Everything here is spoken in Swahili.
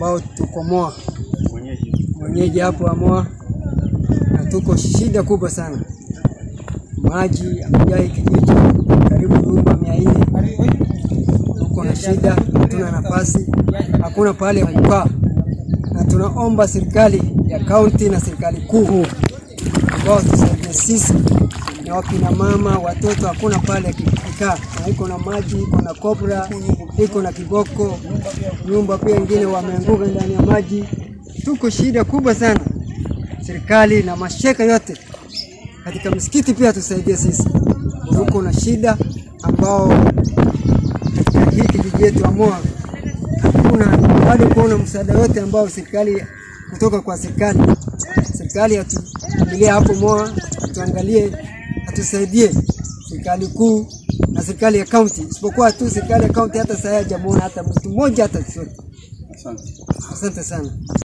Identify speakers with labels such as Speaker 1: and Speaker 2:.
Speaker 1: ambao tuko Moa, mwenyeji hapo wa Moa, na tuko shida kubwa sana. Maji amejaa hii kijiji karibu nyumba mia nne. Tuko na shida, hatuna nafasi, hakuna pahali ya kukaa, na tunaomba serikali ya kaunti na serikali kuu ambao tusaidie sisi na wakina mama, watoto, hakuna pale kikaa, na iko na maji, iko na kobra, iko na kiboko, nyumba pia ingine wameanguka ndani ya maji. Tuko shida kubwa sana, serikali na masheka yote katika msikiti pia tusaidie sisi, tuko na shida ambao katika hii kijiji yetu Amoa hakuna bado kuona msaada yote ambao serikali kutoka kwa serikali. Serikali atuangalie hapo Moa, atuangalie, atusaidie serikali kuu na serikali ya kaunti, isipokuwa tu serikali ya kaunti hata sasa hajamuona hata mtu mmoja hata chochote. Asante sana.